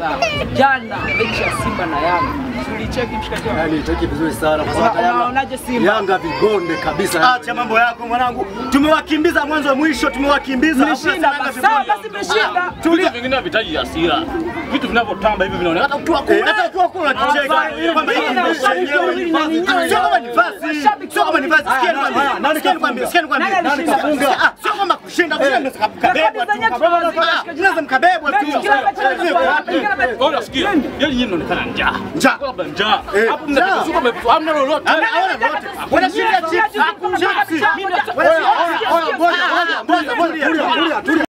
Sasa jana mechi ya Simba na Yanga tulicheki mshikaji wangu. Yaani itaki vizuri sana kwa Una- sababu Yanga- unaonaje Simba? Yanga vigonde kabisa. Acha mambo yako mwanangu, tumewakimbiza mwanzo mwisho, tumewakimbiza. Mlishinda Hakuna basi. Yanga Sawa vigonde. basi mmeshinda. Vitu vingine havitaji hasira, vitu vinavyotamba hivi vinaonekana hata ukiwa Eh, kule hata ukiwa kula kicheka kwamba hii Tena ni ushabiki yenyewe. wawili na ninyewe. Sio kama ni vazi, Mashabiki sio kama ni vazi. Sikia nikwambie, haya, nani sikia nikwambie, sikia nikwambie. Nani alishinda? Ah, Sio kama kushinda, kushinda mnaweza mkabebwa tu. Rekodi zenyewe tunawazidi, Ah, mnaweza mkabebwa tu. Mechi kila mechi tunachukua, kila mechi- Kwa unasikia? Yaani nyinyi mnaonekana njaa. Njaa. Labda njaa. Eh, Hapo mnataka mmefuata hamna lolote. Hamna- hawana lolote. Wanashinda chips. Mimi nataka- Wanashinda chips. Mimi nataka- Wanashinda chips. Ngoja, ngoja, ngoja, ngoja, tulia, tulia, tulia.